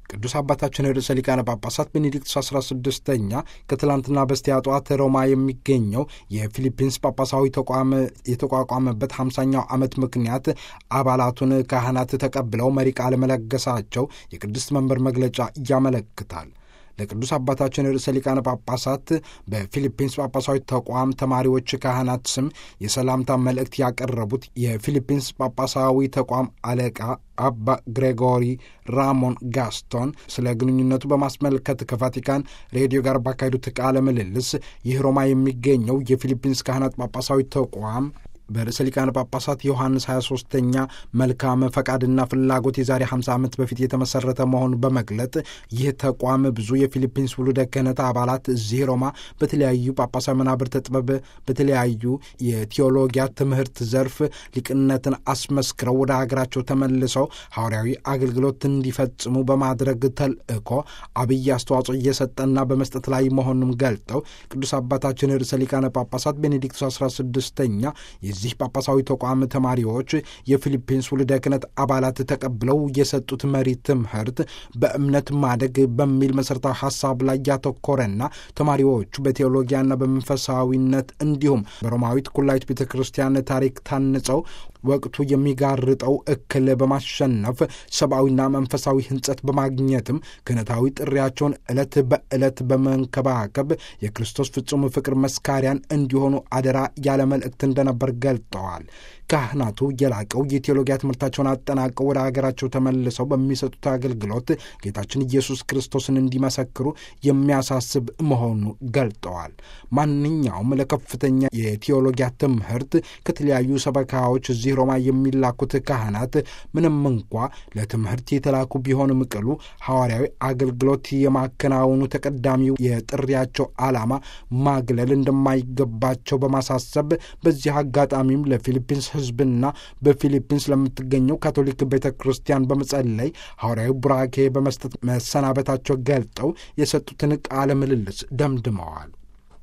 ቅዱስ አባታችን ርዕሰ ሊቃነ ጳጳሳት ቤኔዲክቱስ 16ኛ ከትላንትና በስቲያ ጠዋት ሮማ የሚገኘው የፊሊፒንስ ጳጳሳዊ ተቋም የተቋቋመበት 50ኛው ዓመት ምክንያት አባላቱን ካህናት ተቀብለው መሪ ቃል መለገሳቸው የቅድስት መንበር መግለጫ ያመለክታል። ለቅዱስ አባታችን ርዕሰ ሊቃነ ጳጳሳት በፊሊፒንስ ጳጳሳዊ ተቋም ተማሪዎች ካህናት ስም የሰላምታ መልእክት ያቀረቡት የፊሊፒንስ ጳጳሳዊ ተቋም አለቃ አባ ግሬጎሪ ራሞን ጋስቶን ስለ ግንኙነቱ በማስመልከት ከቫቲካን ሬዲዮ ጋር ባካሄዱት ቃለ ምልልስ ይህ ሮማ የሚገኘው የፊሊፒንስ ካህናት ጳጳሳዊ ተቋም በርዕሰ ሊቃነ ጳጳሳት ዮሐንስ 23ተኛ መልካም ፈቃድና ፍላጎት የዛሬ 50 ዓመት በፊት የተመሠረተ መሆኑን በመግለጥ ይህ ተቋም ብዙ የፊሊፒንስ ውሉደ ክህነት አባላት እዚህ ሮማ በተለያዩ ጳጳሳዊ መናብርተ ጥበብ በተለያዩ የቴዎሎጊያ ትምህርት ዘርፍ ሊቅነትን አስመስክረው ወደ ሀገራቸው ተመልሰው ሐዋርያዊ አገልግሎት እንዲፈጽሙ በማድረግ ተልእኮ አብይ አስተዋጽኦ እየሰጠና በመስጠት ላይ መሆኑን ገልጠው ቅዱስ አባታችን ርዕሰ ሊቃነ ጳጳሳት ቤኔዲክቱስ 16ኛ የዚህ ጳጳሳዊ ተቋም ተማሪዎች የፊሊፒንስ ውልደ ክህነት አባላት ተቀብለው የሰጡት መሪ ትምህርት በእምነት ማደግ በሚል መሠረታዊ ሐሳብ ላይ ያተኮረና ተማሪዎቹ በቴዎሎጊያና በመንፈሳዊነት እንዲሁም በሮማዊት ኩላዊት ቤተ ክርስቲያን ታሪክ ታንጸው ወቅቱ የሚጋርጠው እክል በማሸነፍ ሰብአዊና መንፈሳዊ ሕንጸት በማግኘትም ክህነታዊ ጥሪያቸውን ዕለት በዕለት በመንከባከብ የክርስቶስ ፍጹም ፍቅር መስካሪያን እንዲሆኑ አደራ ያለ መልእክት እንደነበር ገልጠዋል። ካህናቱ የላቀው የቴዎሎጊያ ትምህርታቸውን አጠናቀው ወደ አገራቸው ተመልሰው በሚሰጡት አገልግሎት ጌታችን ኢየሱስ ክርስቶስን እንዲመሰክሩ የሚያሳስብ መሆኑ ገልጠዋል። ማንኛውም ለከፍተኛ የቴዎሎጊያ ትምህርት ከተለያዩ ሰበካዎች እዚህ ሮማ የሚላኩት ካህናት ምንም እንኳ ለትምህርት የተላኩ ቢሆንም ቅሉ ሐዋርያዊ አገልግሎት የማከናወኑ ተቀዳሚው የጥሪያቸው ዓላማ ማግለል እንደማይገባቸው በማሳሰብ በዚህ አጋጣሚም ለፊሊፒንስ ሕዝብና በፊሊፒንስ ለምትገኘው ካቶሊክ ቤተ ክርስቲያን በመጸለይ ሐዋርያዊ ቡራኬ በመስጠት መሰናበታቸው ገልጠው የሰጡትን ቃለ ምልልስ ደምድመዋል።